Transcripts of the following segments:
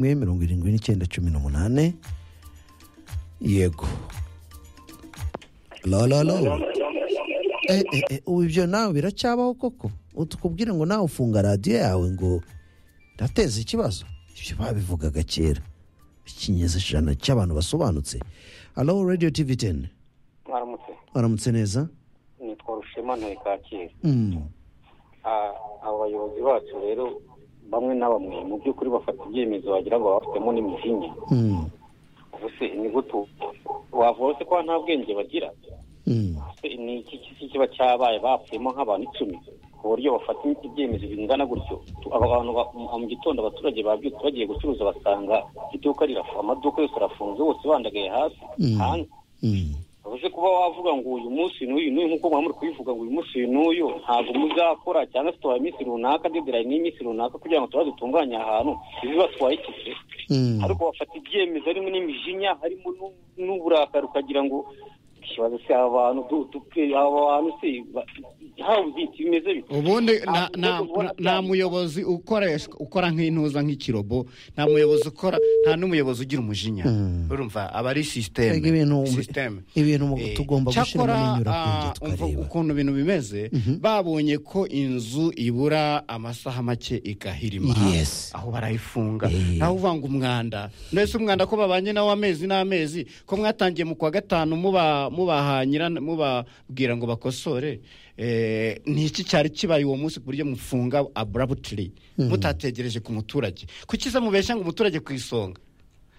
imwe mirongo irindwi n'icyenda cumi n'umunani yego lololo ubu ibyo nawe biracyabaho koko tukubwire ngo nawe ufunga radiyo yawe ngo irateza ikibazo ibyo babivugaga kera ikinyejana cy'abantu basobanutse alo radiyo tivi teni mwaramutse waramutse neza nitwa rushema ntoye kacyiru Mm. Ah, abo bayobozi bacu rero bamwe na bamwe mu by'ukuri bafata ibyemezo wagira ngo babafitemo n'imijinya Mm. ubu se ni gute wavuga se ko nta bwenge bagira Mm. Se ni iki kisi kiba cyabaye bapfuyemo nk'abantu icumi ku buryo bafata ibyemezo bingana gutyo Tu- aba bantu ba- mu- mu gitondo abaturage babyutse bagiye gucuruza basanga iduka rirafunze amaduka yose arafunze bose bandagaye hasi Mm. hanze Mm. ubuze kuba wavuga ngo uyu munsi n'uyu n'uyu nk'uko mwaba muri kubivuga ngo uyu munsi uyu n'uyu ntabwo muzakora cyangwa se tubaye iminsi runaka dederayi n'iminsi runaka kugira ngo tuba dutunganye ahantu ibi batwaye iki se Mm. ariko bafata ibyemezo harimo n'imijinya harimo n'u- n'uburakari ukagira ngo ikibazo se aba bantu du- du- aba bantu se ba- hawe ubwite bimeze bite ubundi Nta nta- nta- muyobozi ubona nta byanditse. muyobozi ukoresha ukora nk'intuza nk'ikirobo nta muyobozi ukora nta n'umuyobozi ugira umujinya Mm. urumva aba ari Mbega ibintu- sisiteme sisiteme ibintu mu- Eh, tugomba gushyiramo cyakora, n'inyurabwenge ah, umva tukareba. ukuntu ibintu bimeze babonye ko inzu ibura amasaha make igahirima Yes. aho barayifunga Eh. naho uvanga umwanda mbese umwanda ko babanye nawo amezi n'amezi ko mwatangiye mu kwa gatanu muba- mubahanyira mubabwira ngo bakosore Eh, ni iki cyari kibaye uwo munsi ku buryo mufunga aburabutiri mutategereje ku muturage kuki se mubeshya ngo umuturage ku isonga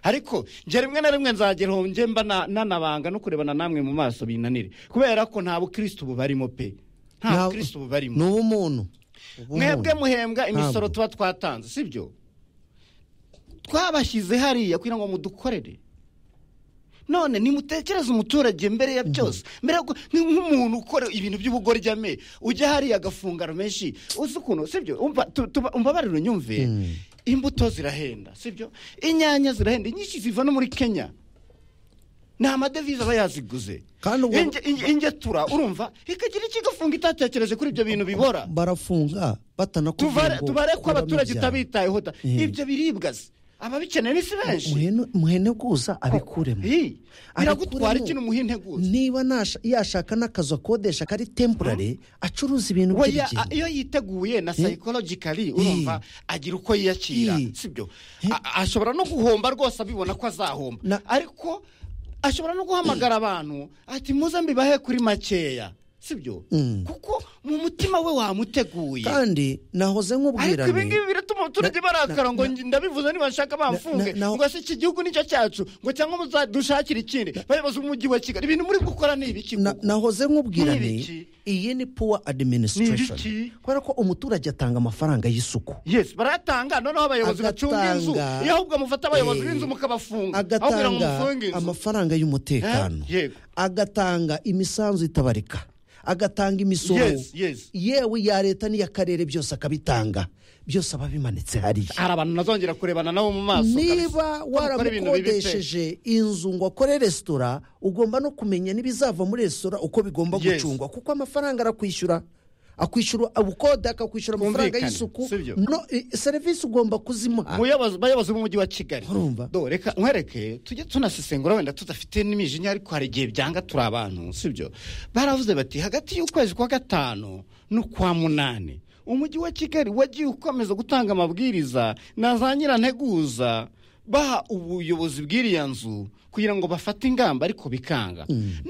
ariko njye rimwe na rimwe nzagera aho njye mba na- nanabanga no kurebana namwe mu maso binanire kubera ko nta bukirisitu bubarimo pe nta Nta- bukirisitu bubarimo ni ubumuntu Ubumuntu. mwebwe muhembwa imisoro Ntabwo. tuba twatanze sibyo twabashyize hariya kugira ngo mudukorere none nimutekereze umuturage mbere ya byose mbere yuko- ni nk'umuntu ukora ibintu by'ubugorjyame ujya hariya agafunga menshi uzi ukuntu sibyo umva tu- tuba- umbabarire unyumve Mm. imbuto zirahenda sibyo inyanya zirahenda inyinshi ziva no muri kenya ni amadevize aba yaziguze Kandi ubwo- Inge- inge- ingetura urumva ikagira icyo igafunga itatekereje kuri ibyo bintu bibora barafunga batanakubwira tubare ngo tubare ko kuramo abaturage ibyawe. utabitayeho da Eh. ibyo biribwa se ababikeneye ni si benshi Muhene- muheneguza abikuremo Hi, biragutwara Abikuremo. ikintu muhinteguza niba nasha- yashaka n'akazu akodesha kari temporary acuruza ibintu Oya, a- by'urugendo iyo yiteguye na psychologically urumva agira uko yiyakira Eh. sibyo Eh. A- ashobora no guhomba rwose abibona ko azahomba Na- ariko ashobora no guhamagara abantu ati muze mbibahe kuri makeya sibyo Mm. kuko mu mutima we wamuteguye kandi nahoze ariko nk'ubwirane ibi ngibi biratuma abaturage Na- barakara na- ngo na- njye ndabivuze nibashaka bamfunge na- na- ngo se iki gihugu nicyo cyacu ngo cyangwa muzadushakire ikindi bayobozi b'umujyi wa kigali ibintu muri gukora ni ibiki Na- koko? nahoze nk'ubwirane Ni ibiki? iyi ni poor administration Ni ibiki? kubera ko umuturage atanga amafaranga y'isuku yes barayatanga noneho abayobozi bacunga inzu Agatanga- iyo ahubwo mufata abayobozi Eh, b'inzu mukabafunga aho kugira ngo agatanga mufunge inzu amafaranga y'umutekano Eh, yego. agatanga imisanzu itabarika agatanga imisoro Yes, yes. yewe iya leta niy'akarere byose akabitanga byose aba bimanitse hariya hari abantu nazongera kurebana nabo mu maso niba kabisa. Bakora ibintu bibi pe. waramukodesheje inzu ngo akore resitora ugomba no kumenya n'ibizava muri resitora uko bigomba Yes. gucungwa kuko amafaranga arakwishyura akwishyura ubukode akakwishyura amafaranga Kumvikana, y'isuku sibyo? no eh, serivisi ugomba kuzimuha Muyobozi- bayobozi b'umujyi wa kigali Urumva? Do, reka nkwereke tujye tunasesengura wenda tudafite n'imijinya ariko hari igihe byanga turi abantu sibyo baravuze bati hagati y'ukwezi kwa gatanu n'ukwa munani umujyi wa kigali wagiye ukomeza gutanga amabwiriza na za nyiranteguza baha ubuyobozi bw'iriya nzu kugira ngo bafate ingamba ariko bikanga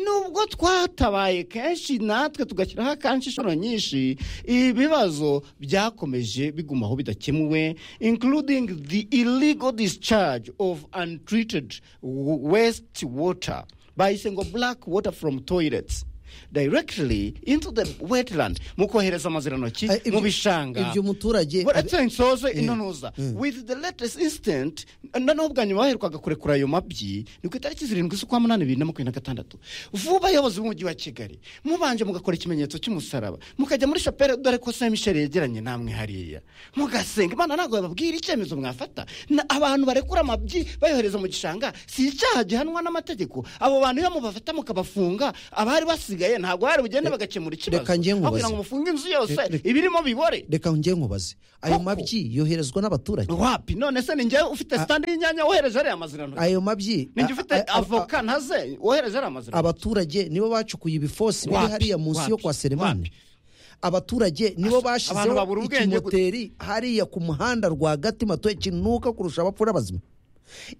nubwo twatabaye kenshi natwe tugashyiraho akanshi inshuro nyinshi ibibazo byakomeje bigumaho bidakemuwe including the illegal discharge of untreated w- waste water bahise ngo black water from toilets directly into the wetland mu kohereza amazirantoki Eh, ibyo- mu bishanga ibyo umuturage abi- baretse nsoze intonoza with the latest instant noneho bwa nyuma baherukaga kurekura ayo mabyi ni ku itariki zirindwi z'ukwa munani bibiri na makumyabiri na gatandatu vuba abayobozi b'umujyi wa kigali mubanje mugakora ikimenyetso cy'umusaraba mukajya muri shapere dore ko saint michel yegeranye namwe hariya mugasenga imana ntabwo bababwira icyemezo mwafata Na- abantu barekura amabyi bayohereza mu gishanga si icyaha gihanwa n'amategeko abo bantu iyo mubafata mukabafunga abari basigaye basigaye ntabwo hari bugende bagakemura ikibazo reka njye nkubaze. kugira ngo mufunge inzu yose Re- re- ibirimo bibore reka njye nkubaze ayo Koko. mabyi yoherezwa n'abaturage wapi none se ni njyewe ufite sitandi y'inyanya wohereza ariya mazirano ayo mabyi ni njye ufite a- a- a- avoka ntaze wohereza ariya mazirano abaturage nibo bacukuye ibifosi biri Wapi? hariya munsi yo Wapi? kwa seremane Wapi? abaturage nibo abantu bashizeho babura ubwenge gu- ikimoteri hariya ku muhanda rwagati matoya kinuka kurusha abapfura bazima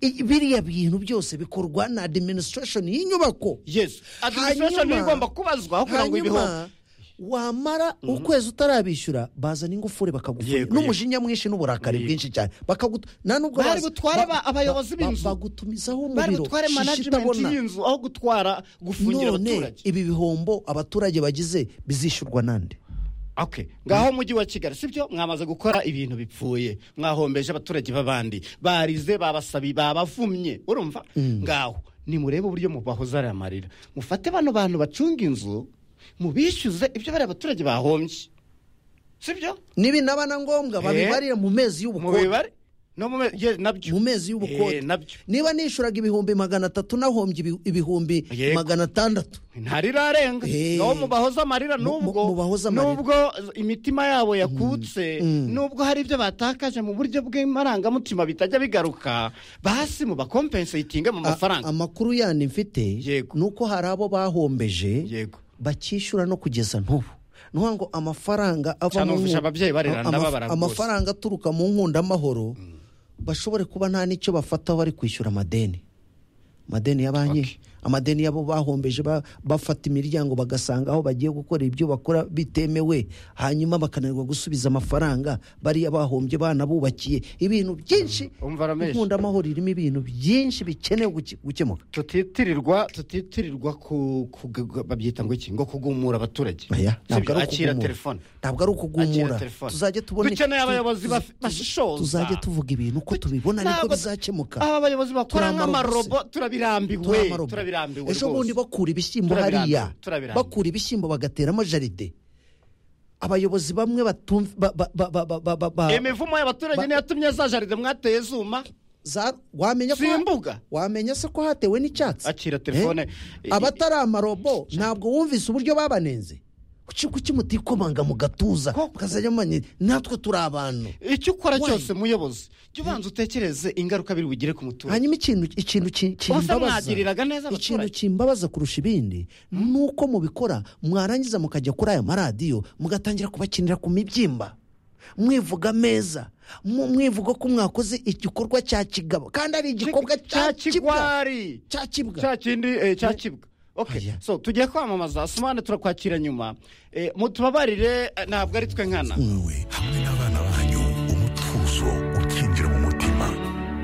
I- biriya bintu byose bikorwa na administration y'inyubako yesu administration niyo Hanyuma- igomba kubazwaho kugira ngo ibihoho hanyuma wamara ukwezi utarabishyura bazana ingufuri bakagufura Yego, n'umujinya mwinshi n'uburakari Yego. bwinshi cyane bakagutu nta nubwo Bari baza- butware ba- ba- abayobozi ba- b'inzu. bagutumizaho mu bari biro gutware shishi management itabona. y'inzu aho gutwara gufungira none abaturage ibi bihombo abaturage bagize bizishyurwa nande Okay. ngaho umujyi wa kigali sibyo mwamaze gukora ibintu bipfuye mwahombeje abaturage b'abandi barize babasabi babavumye urumva ngaho nimurebe uburyo mubahoza ariya marira mufate bano bantu bacunga inzu mubishyuze ibyo bariya abaturage bahombye sibyo nibi naba na ngombwa babibarire mu mezi y'ubukode mubibare no mu me- ye- nabyo mu mezi y'ubukode Eh, nabyo niba nishuraga ibihumbi magana atatu nahombye ibi- ibihumbi Yego. magana atandatu ntarirarenga Eh. aho mubahoza amarira Mu- mu- nubwo mubahoze amarira. nubwo imitima yabo yakutse nubwo hari ibyo batakaje mu buryo bw'amarangamutima bitajya bigaruka basi mubakompensatinge mu A- mafaranga amakuru yandi mfite Yego. ni uko hari abo bahombeje yego bakishyura no kugeza n'ubu ni ukuvuga ngo amafaranga ava Cyane mu nku- ufasha ababyeyi barera, ama- ndababara rwose. amafaranga aturuka mu nkundamahoro bashobore kuba nta n'icyo bafataho bari kwishyura amadeni amadeni ya banki amadeni y'abo bahombeje ba- bafata imiryango bagasanga aho bagiye gukora ibyo bakora bitemewe hanyuma bakananirwa gusubiza amafaranga bariya bahombye banabubakiye ibintu byinshi umva ramesh nkundamahoro irimo ibintu byinshi bikenewe guke- gukemuka tutitirirwa tutitirirwa ku ku- gu- babyita ngo iki ngo kugumura abaturage Oya, ntabwo Sibyo? ari akira ukugumura. telefone ntabwo ari ukugumura Akira telefone. tuzajye tubone Dukeneye abayobozi tuza- baf- bashishoza. tuzajye tuvuga ibintu uko tubibona niko Ntabwo- bizakemuka aba bayobozi bakora Turi amarobo nk'amarobo turabirambiwe Turamarobo. turabirambiwe ejo rwose. bundi bakura ibishyimbo Turabirambiwe, hariya turabirambiwe. bakura ibishyimbo bagateramo jaride abayobozi bamwe batumva ba- ba- ba- ba- ba- ba- ba- ba- imivumo y'abaturage Ba- niyo yatumye za jaride mwateye zuma za- wamenya ko Simbuga. wamenya se ko hatewe n'icyatsi Akira telefone. Eh? abatari amarobo ntabwo wumvise uburyo babanenze kuki kuki mutikomanga mu gatuza Koko. mukazajya mumenya natwe turi abantu icyo ukora Why? cyose muyobozi jya ubanza utekereze ingaruka biri bugire ku muturage hanyuma ikintu ikintu ki- kimbabaza mwagiriraga neza abaturage. ikintu kimbabaza kurusha ibindi ni uko mubikora mwarangiza mukajya kuri aya maradiyo mugatangira kubakinira ku mibyimba mwivuga meza mu- mwivuga ko mwakoze igikorwa cya kigabo kandi ari igikorwa cya kibwa kigwari cya kibwa cya kindi eh, cya kibwa Okay. Oya. So, tugiye kwamamaza sumane turakwakira nyuma Eh, mutubabarire eh, ntabwo ari twe nkana mwawe hamwe n'abana banyu umutuzo ukinjira mu mutima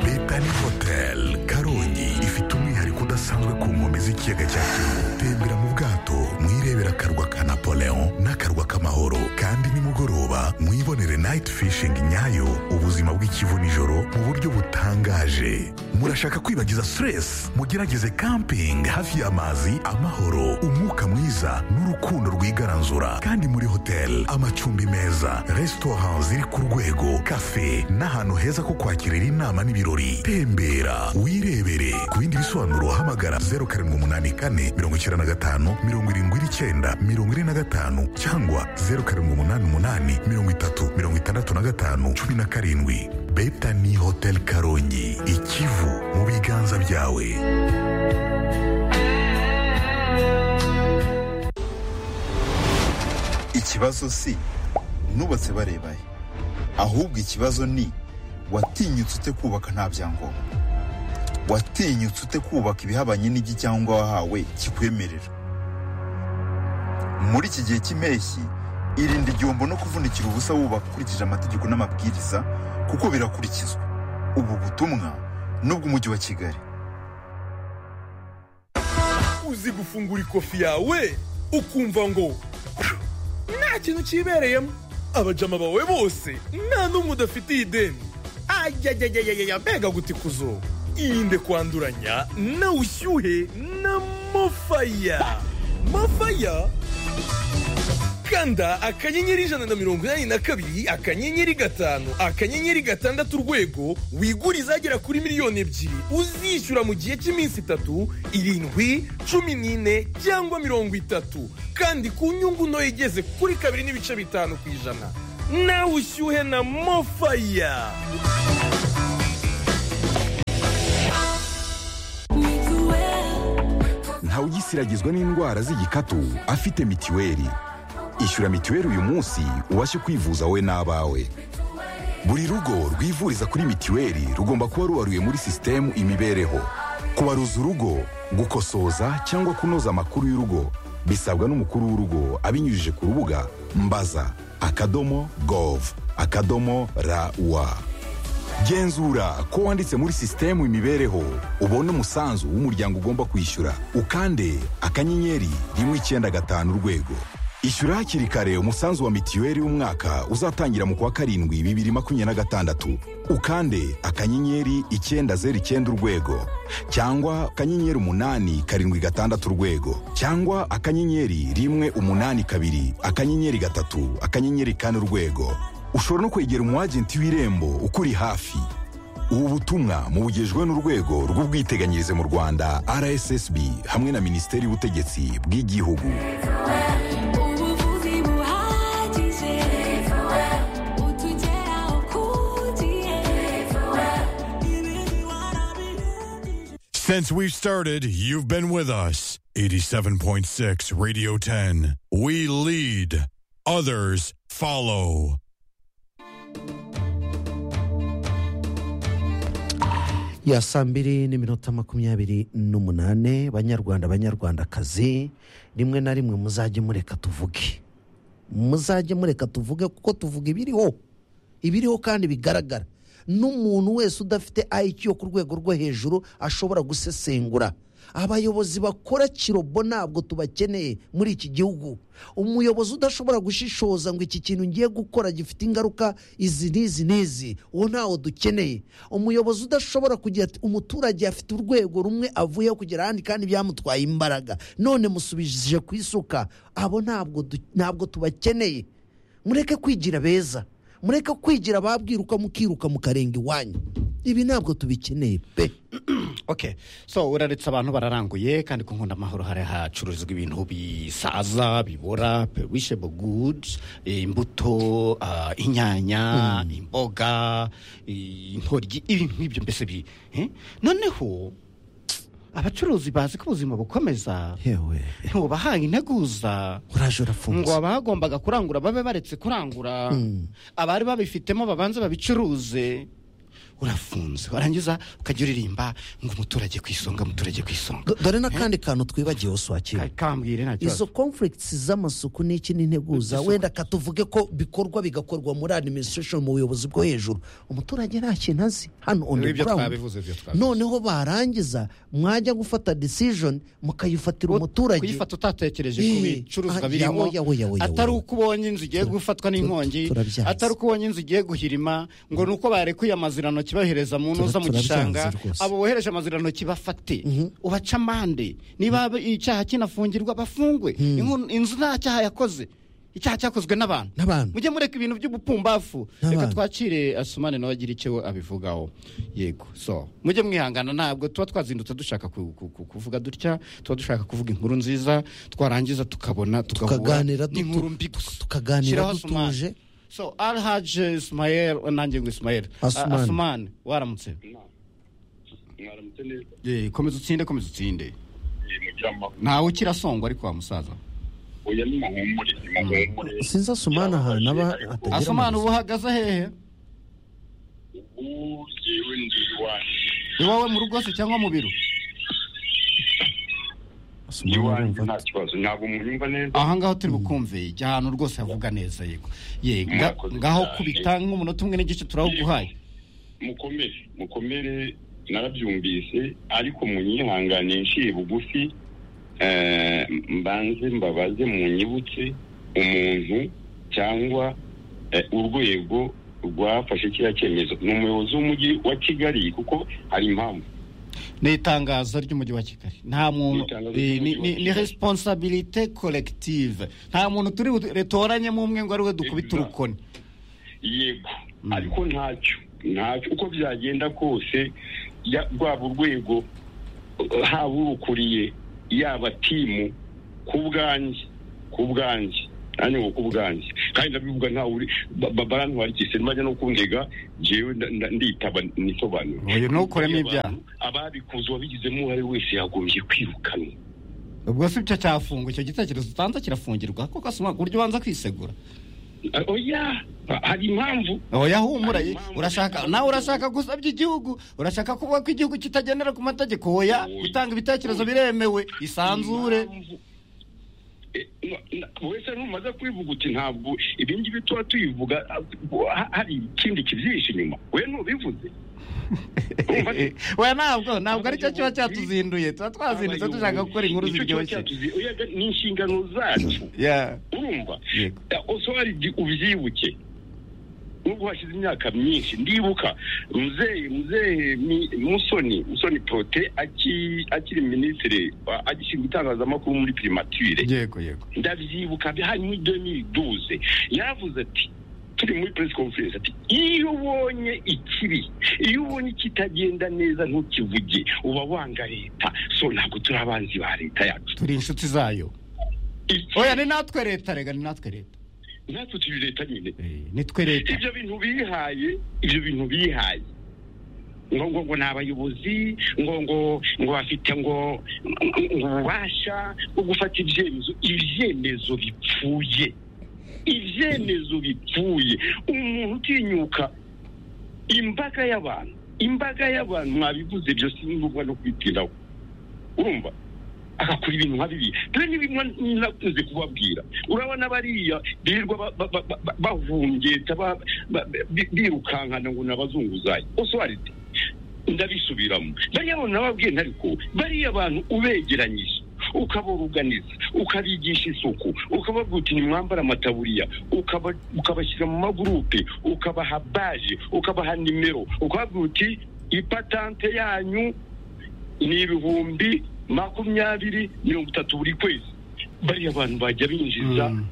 leta ni hoteli karongi ifite umwihariko udasanzwe ku nkombe z'ikiyaga cya kivu tembera mu bwato mwirebera akarwa ka napoleon n'akarwa k'amahoro kandi nimugoroba mwibonere nayiti fishingi nyayo ubuzima bw'ikivu nijoro mu buryo butangaje murashaka kwibagiza stress mugerageze camping hafi y'amazi amahoro umwuka mwiza n'urukundo rwigaranzura kandi muri hoteli amacumbi meza resitora ziri ku rwego kafe n'ahantu heza ko kwakirira inama n'ibirori tembera wirebere ku bindi bisobanuro hamagara 0784 95 79 45 cyangwa 0788 30 65 17 betani hotel karongi ikivu mu biganza byawe ikibazo si nubatse barebaye ahubwo ikibazo ni watinyutse ute kubaka nta byangombwa watinyutse ute kubaka ibihabanye n'igicyangwa wahawe kikwemerera muri iki gihe cy'impeshyi irinde igihombo no kuvunikira ubusa wubaka ukurikije amategeko n'amabwiriza kuko birakurikizwa ubu butumwa n'ubw'umujyi wa kigali uzi gufungura ikofi yawe ukumva ngo nta kintu cyibereyemo abajama bawe bose nta n'umwe udafitiye ideni ajyajyajyajya mbega gutikuzo irinde kwanduranya na ushyuhe na mofaya mofaya kanda akanyenyeri ijana na mirongo inani na kabiri akanyenyeri gatanu akanyenyeri gatandatu urwego wigure izagera kuri miliyoni ebyiri uzishyura mu gihe cy'iminsi itatu irindwi cumi n'ine cyangwa mirongo itatu kandi ku nyungu ntoya igeze kuri kabiri n'ibice bitanu ku ijana nawe ushyuhe na mofaya ntawugisiragizwa n'indwara z'igikatu afite mitiweli ishyura mitiweli uyu munsi ubashe kwivuza wowe n'abawe buri rugo rwivuriza kuri mitiweli rugomba kuba ruwaruye muri sisitemu imibereho kubaruza urugo gukosoza cyangwa kunoza amakuru y'urugo bisabwa n'umukuru w'urugo abinyujije ku rubuga mbaza akadomo gov akadomo rawa genzura ko wanditse muri sisitemu imibereho ubone umusanzu w'umuryango ugomba kwishyura ukande akanyenyeri rimwe icyenda gatanu urwego ishyura hakiri kare umusanzu wa mitiweli w'umwaka uzatangira mu kwa karindwi bibiri makumyabiri na gatandatu ukande akanyenyeri icyenda zeru icyenda urwego cyangwa akanyenyeri umunani karindwi gatandatu urwego cyangwa akanyenyeri rimwe umunani kabiri akanyenyeri gatatu akanyenyeri kane urwego ushobora no kwegera umwagenti w'irembo ukuri hafi ubu butumwa mubugejwe n'urwego rw'ubwiteganyirize mu rwanda rssb hamwe na minisiteri y'ubutegetsi bw'igihugu ubuvuzi buhagije utugeraho ku gihe ibintu warabirengije Since we've started, you've been with us. 87.6 Radio 10. We lead, others follow. ya saa mbiri n'iminota makumyabiri n'umunane banyarwanda banyarwandakazi rimwe na rimwe muzajye mureka tuvuge muzajye mureka tuvuge kuko tuvuga ibiriho ibiriho kandi bigaragara n'umuntu wese udafite ayiki yo ku rwego rwo hejuru ashobora gusesengura abayobozi bakora kirobo ntabwo tubakeneye muri iki gihugu umuyobozi udashobora gushishoza ngo iki kintu ngiye gukora gifite ingaruka izi n'izi n'izi uwo ntawo dukeneye umuyobozi udashobora kugira ati umuturage afite urwego rumwe avuyeho kugera ahandi kandi byamutwaye imbaraga none musubije ku isuka abo ntabwo du- ntabwo tubakeneye mureke kwigira beza mureke kwigira ababwiruka mukiruka mukarenga iwanyu ibi ntabwo tubikeneye pe okay so uraretse abantu bararanguye kandi ku nkunda amahoro hari hacururizwa ibintu bisaza bibora perishable goods imbuto ah, inyanya imboga eh, intoryi ibintu nk'ibyo mbese bi eh? noneho abacuruzi bazi ko ubuzima bukomeza yewe ntubahaye integuza uraje urafunze ngo abagombaga kurangura babe baretse kurangura abari babifitemo babanze babicuruze urafunze warangiza ukajya uririmba ngo umuturage ku isonga umuturage ku isonga Do- dore n'akandi kantu twibagiwe uswakira Ka- kambwire nta kibazo izo conflicts z'amasuku n'iki n'integuza wenda katuvuge ko bikorwa bigakorwa muri administration mu buyobozi bwo hejuru umuturage nta kintu azi hano on the Ibyo ground twabivuze, ibyo twabivuze. noneho barangiza mwajya gufata decision mukayifatira umuturage kuyifata utatekereje ku Eh, bicuruzwa ah, birimo yawe, yawe, yawe, yawe. atari uko ubonye inzu igiye gufatwa n'inkongi turabyanze. atari uko ubonye inzu igiye guhirima ngo ni uko barekuye amazirantoki bahereza mu ntuza mu Tura- turabyanze gishanga rwose. abo bohereje amazirantoki bafate ubaca amande niba icyaha kinafungirwa bafungwe Inko- inzu nta cyaha yakoze icyaha cyakozwe n'abantu N'abantu. mujye mureka ibintu by'ubupumbafu reka N'abantu. twacire asumane nawe agire icyo abivugaho yego so mujye mwihangana ntabwo tuba twazindutse dushaka ku- ku- ku- kuvuga dutya tuba dushaka kuvuga inkuru nziza twarangiza tukabona tugahura Tukaganira dutu- n'inkuru mbi gusa tukaganira Shyiraho dutuje. Asumani. so alhaje ismael nanjye ngo ismael Asumani. A- asumani waramutse Eh, komeza utsinde komeza utsinde ntawe ukirasongwa ariko wa musaza sinzi asumana ahantu aba atagira asumani amazi. ubu uhagaze hehe iwawe mu rugo se cyangwa mu biro Asumani urumva ati, aha ngaho turi bukumve jya ahantu rwose havuga neza yego ye nga- Murakoze ngaho cyane. kubita nk'umunota umwe n'igice turawuguhaye mukomere mukomere narabyumvise ariko munyihangane nshiye bugufi eh, mbanze mbabaze munyibutse umuntu cyangwa eh, urwego rwafashe kiriya cyemezo ni umuyobozi w'umujyi wa kigali kuko hari impamvu ni itangazo ry'umujyi wa kigali nta muntu Ni itangazo eh, ni- ry'umujyi wa ni ni Kigali. resiponsabirite koregitive nta muntu turi butoranyemo umwe ngo ari we dukubita Exact. urukoni yego ariko ntacyo ntacyo uko byagenda kose ya- rwaba urwego uh, haba urukuriye yaba timu ku bwanjye ku bwanjye nanjye ngo ku bwanjye kandi ndabivuga ntawe uri ba- ba- barantwarikise ntibajya no kundega jewe nda- nda- nditaba nisobanura Oya, ntukuremo ibyaha. ababikoze uwabigizemo uruhare wese yagombye kwirukanwa ubwo si byo cyafungwa icyo gitekerezo utanze kirafungirwa kuko asoma ku buryo ubanza kwisegura Ah, oya ha- hari impamvu oya humura Hari impamvu- urashaka nawe urashaka gusabya igihugu urashaka kuvuga ko igihugu kitagendera ku mategeko oya Oya. gutanga ibitekerezo biremewe isanzure Impamvu- Eh, na- na- wese ntumaze kubivuga uti ntabwo ibi ngibi tuba tubivuga ah, ha- hari ikindi kibyihishe inyuma we ntubivuze Urumva se? oya ntabwo ntabwo aricyo kiba cyatuzinduye tuba twazindutse dushaka gukora inkuru Icyo kiba ziryoshye cyatuzi- oya, ni inshingano zacu Yeah. urumva Yego. Eh, ose hari igihe ubyibuke nubwo hashize imyaka myinshi ndibuka muzehe muzehe Mi- musoni musoni prote aki- akiri minisitiri wa- agishinzwe itangazamakuru muri primature yego yego ndabyibuka bi- hari muri 2012 yaravuze ati turi muri press conference ati iyo ubonye ikibi iyo ubonye ikitagenda neza ntukivuge uba wanga leta so ntabwo turi abanzi ba leta yacu turi inshuti zayo Iki- oya ni natwe leta rega ni natwe leta natwe turi leta nyine Eh, nitwe leta ibyo bintu bihaye ibyo bintu bihaye ngo ngo ngo ni abayobozi ngo ngo ngo bafite ngo ngo ububasha bwo gufata ibyemezo ibyemezo bipfuye ibyemezo bipfuye umuntu utinyuka imbaga y'abantu imbaga y'abantu mwabivuze byose ni ngombwa no kwitindaho urumva agakora ibintu nka biriya dore n'ibintu nakunze kubabwira urabona bariya birirwa ba- ba- ba- ba- bahungeta ba- ba- bi- birukankana ngo nabazunguzayi osobarite ndabisubiramo bariya abantu nababwiye ntariko bariya abantu ubegeranyije ukaboruganiza ukabigisha isuku ukababwira uti nimwambare amataburiya ukaba- ukabashyira mu magurupe ukabaha baje ukabaha nimero ukababwira uti ipatante yanyu ni ibihumbi makumyabiri mirongo itatu buri kwezi bariya abantu bajya binjiza Mm.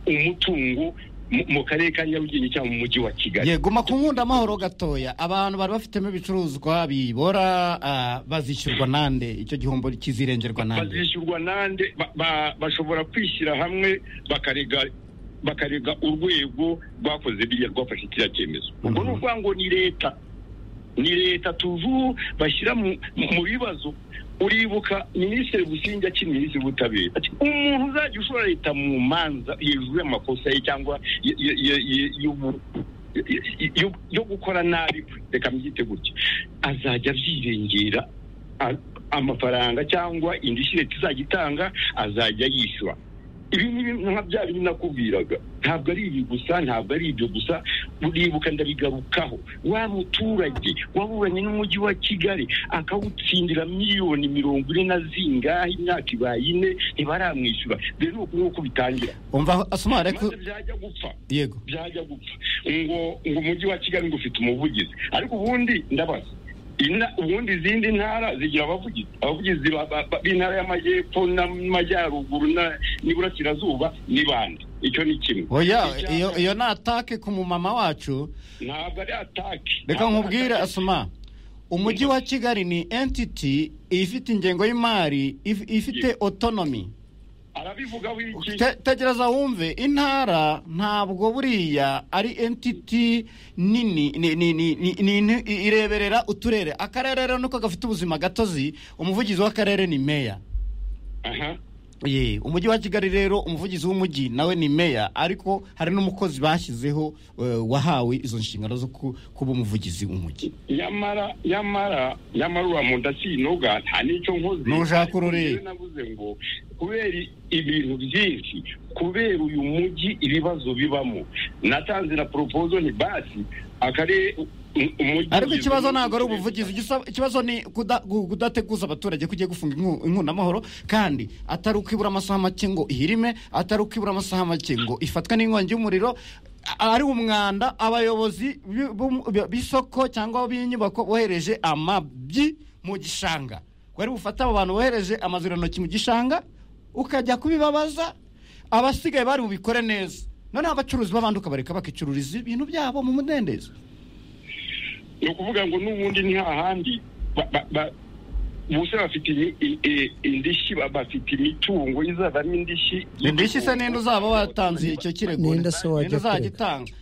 umutungo mu- mu karere ka nyarugenge cyangwa mu mujyi wa kigali yego ma ku nkunda amahoro gatoya abantu bari bafitemo ibicuruzwa bibora ah, bazishyurwa nande icyo gihombo kizirengerwa nande bazishyurwa nande ba- ba- bashobora kwishyira hamwe bakarega bakarega urwego rwakoze biriya rwafashe kiriya cyemezo ubwo ni ukuvuga ngo ni leta ni leta tuvu bashyira mu mu bibazo uribuka minisitiri busingye akiri minisitiri w'ubutabera ati umuntu uzajya ushora leta mu manza hejuru y'amakosa ye cyangwa y- y- y- y- y'ubu- y- y- yo- yo gukora nabi reka mbyite gutya azajya abyirengera a- amafaranga cyangwa indishyi leta izajya itanga azajya yishyura ibi ni bimwe nka bya bindi nakubwiraga ntabwo ari ibi gusa ntabwo ari ibyo gusa uribuka ndabigarukaho wa muturage waburanye n'umujyi wa kigali akawutsindira miliyoni mirongo ine na zingahe imyaka ibaye ine ntibaramwishyura dore ni uku nguku bitangira umva asoma ariko maze byajya gupfa yego byajya gupfa ngo ngo umujyi wa kigali ngo ufite umuvugizi ariko ubundi ndabaza ina- ubundi izindi ntara zigira abavugizi abavugizi ba- ba- ba- b'intara y'amajyepfo n'amajyaruguru na- n'iburasirazuba ni bande icyo ni kimwe oya Icya- iyo iyo ni atake ku mumama wacu ntabwo ari ataki reka Ntabwo ari nkubwire ataki. asoma umujyi wa kigali ni entity ifite ingengo y'imari if- ifite autonomy arabivugaho iki Te- tegereza wumve intara ntabwo buriya ari entiti nini ni- ni- ni- ni- ni- ni- ireberera uturere akarere rero niko gafite ubuzima gatozi umuvugizi w'akarere ni meya aha Ye, umujyi wa kigali rero umuvugizi w'umujyi nawe ni meya ariko hari n'umukozi bashyizeho eh, wahawe izo nshingano zo ku- kuba umuvugizi w'umujyi nyamara nyamara nyamara uriya muntu asinoga nta n'icyo nkoze Ntushaka Ariko ururimi. njyewe navuze ngo kubera ibintu byinshi kubera uyu mujyi ibibazo bibamo natanze na poropozo ni basi akarere u- umujyi ariko ugizwe ikibazo n'uturere ntabwo ari ubuvugizi igisa- ikibazo ni kuda- gu- kudateguza abaturage kugiye gufunga inku- inkunamahoro kandi atari ukwibura amasaha make ngo ihirime atari ukwibura amasaha make ngo ifatwe n'inkongi y'umuriro ari umwanda abayobozi bi- bu- bi- b'isoko cyangwa b'inyubako bohereje amabyi mu gishanga wari bufate abo bantu bohereje amazirantoki mu gishanga ukajya kubibabaza abasigaye bari bubikore neza noneho abacuruzi b'abandi ukabareka bakicururiza ibintu byabo mu mudendezo ni ukuvuga ngo n'ubundi ni hahandi ba- ba- ba- ubuse bafite imi- i- i- indishyi ba- bafite imitungo izavamo indishyi indishyi se n'indi uzaba watanze icyo kirego N'indi se wajya n'indi uzajya kurega. itanga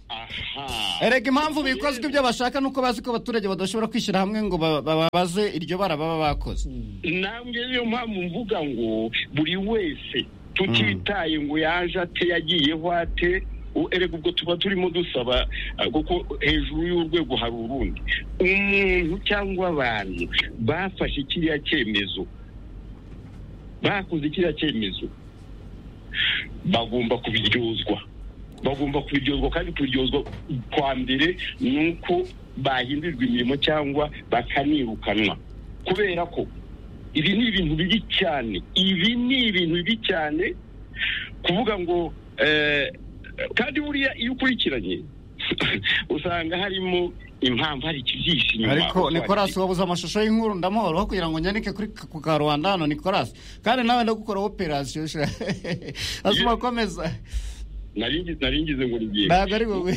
aha erega impamvu bikozwe ibyo bashaka ni uko bazi ko abaturage badashobora kwishyira hamwe ngo ba- bababaze iryo bara baba bakoze ntabwo niyo mpamvu mvuga ngo buri wese tutitaye ngo yaje ate yagiyeho ate u- erega ubwo tuba turimo dusaba ah, kuko hejuru y'urwego hari urundi umuntu cyangwa abantu bafashe kiriya cyemezo bakoze kiriya cyemezo bagomba kubiryozwa bagomba kubiryozwa kandi kubiryozwa kwa mbere ni uko bahindurirwa imirimo cyangwa bakanirukanwa kubera ko ibi ni ibintu bibi cyane ibi ni ibintu bibi cyane kuvuga ngo eh, kandi buriya iyo ukurikiranye usanga harimo impamvu hari ikibyihishe inyuma ariko nikorasi wabuze amashusho y'inkuru ndamuhoroho kugira ngo nyandike kuri ku karubanda hano nikorasi kandi nawe ndagukora operasiyo sha azuma akomeza Naringi- naringize ngo rigiye ntabwo ari wowe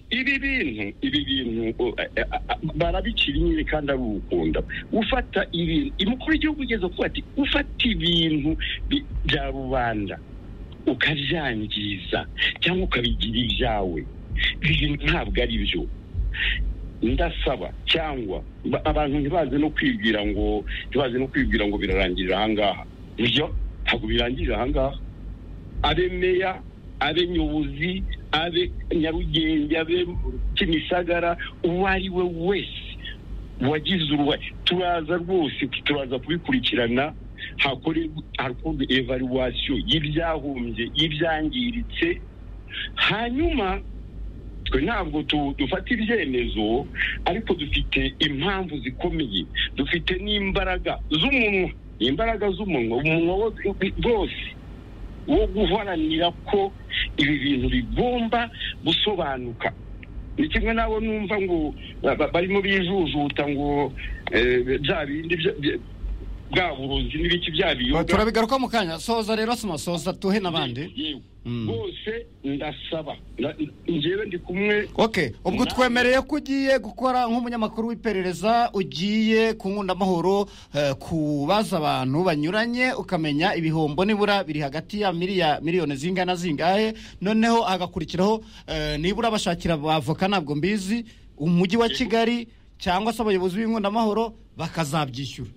ibi bintu ibi bintu uh, eh, ah, barabicira inyeri kandi ari urukunda ufata ibintu umukuru w'igihugu ugeze kuvuga ati ufata ibintu bi- bya rubanda ukabyangiza cyangwa ukabigira ibyawe ibi ntabwo ari byo ndasaba cyangwa ba- abantu ntibaze no kwibwira ngo ntibaze no kwibwira ngo birarangirira ahangaha ibyo ntabwo birangirira ahangaha abe meya abe nyobozi abe nyarugenge abe kimisagara uwo ari we wese wagize uruhare turaza rwose turaza kubikurikirana hakorerwa hakorwa evaluwasiyo y'ibyahombye y'ibyangiritse hanyuma twe ntabwo tu- dufata ibyemezo ariko dufite impamvu zikomeye dufite n'imbaraga z'umunwa imbaraga z'umunwa umunwa wo- wose wo guharanira ko ibi bintu bigomba gusobanuka ni kimwe nabo numva ngo ba- ba- barimo bijujuta ngo eh, bya bindi bya- bya- bwa burozi n'ibiki bya biyoga turabigaruka mu kanya soza rero soma soza tuhe n'abandi Yewe, Mm. bose ndasaba Na- njyewe ndi kumwe ok ubwo twemereye ko ugiye gukora nk'umunyamakuru w'iperereza ugiye ku nkundamahoro eh, kubaza abantu banyuranye ukamenya ibihombo nibura biri hagati ya miliya miliyoni zingana zingahe noneho hagakurikiraho eh, nibura bashakira abavoka ntabwo mbizi umujyi wa kigali cyangwa se abayobozi b'inkundamahoro bakazabyishyura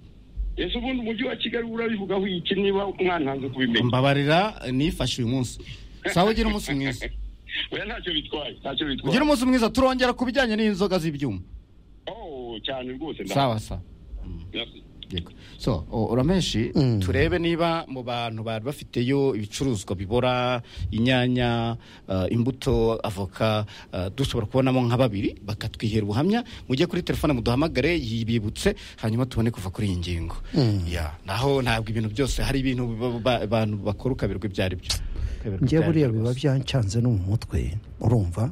ese ubundi umujyi wa kigali urabivugaho iki niba mwantanze kubimenya mbabarira nifashe uyu munsi sawa ugira umunsi mwiza oya ntacyo bitwaye ntacyo ugira bitwaye umunsi mwiza turongera ku bijyanye n'inzoga z'ibyuma Oh, cyane rwose nda- sawa sawa Merci. Yego. so o- urameshi Mm. turebe niba mu bantu bari bafiteyo ibicuruzwa bibora inyanya uh, imbuto avoka uh, dushobora kubonamo nka babiri bakatwihera ubuhamya mujye kuri telefone muduhamagare yibibutse hanyuma tubone kuva kuri iyi ngingo Ya, naho ntabwo ibintu byose hari ibintu ba- ba- abantu bakora ukaberwa ibyo ari byo Ukaberwa ibyo njye ari buriya byo biba rwose. byancanze no mu mutwe urumva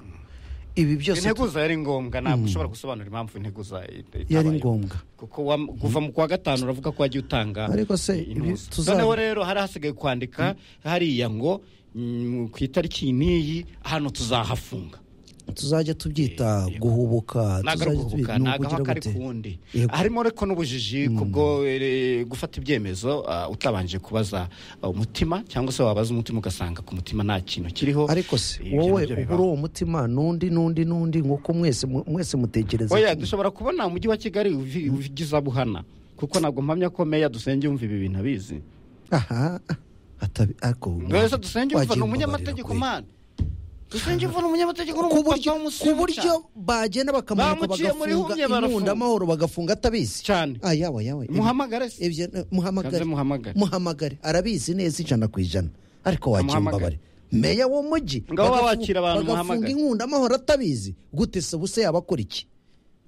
ibi byose integuza yari ngombwa ntabwo ushobora gusobanura impamvu integuza i- itabayeho. yari ngombwa kuko wa- kuva mu kwa gatanu uravuga ko wagiye utanga Ariko se, i- ibi inusu. tuza- noneho rero hari hasigaye kwandika hariya ngo mm, ku itariki iyi n'iyi hano tuzahafunga tuzajya tubyita guhubuka ntabwo tuzajya ari uguhubuka tubyita- ni ntabwo ukugira aho kari gute? ku wundi Yego. harimo ariko n'ubujiji kubwo eh, gufata ibyemezo ah, utabanje kubaza ah, umutima cyangwa se wabaza umutima ugasanga ku mutima nta kintu kiriho ariko se Ibyo wowe nabyo bibaho. ugura uwo mutima n'undi n'undi n'undi nk'uko mwese mu- mwese mutekereza oya kimwe. dushobora kubona umujyi wa kigali uvi- uvigizabuhana kuko ntabwo mpamya ko meya dusenge yumva ibi bintu abizi aha atabi ako Mbese dusenge yumva ni umunyamategeko mani dusenge yumva ni umunyamategeko ni umupapa ku buryo w'umusica bagenda bakamunuka Bamuciye muri bagafunga humye barafunga. inunda amahoro bagafunga atabizi cyane ah yawe yawe muhamagare se ibyo eh, muhamagare Kanze muhamagare. muhamagare arabizi neza ijana ku ijana ariko wakira imbabare Muhamagare. meya w'umujyi Ngabo bagafu- wakira abantu, bagafunga muhamagare. inkunga amahoro atabizi gute se ubuse yabakora iki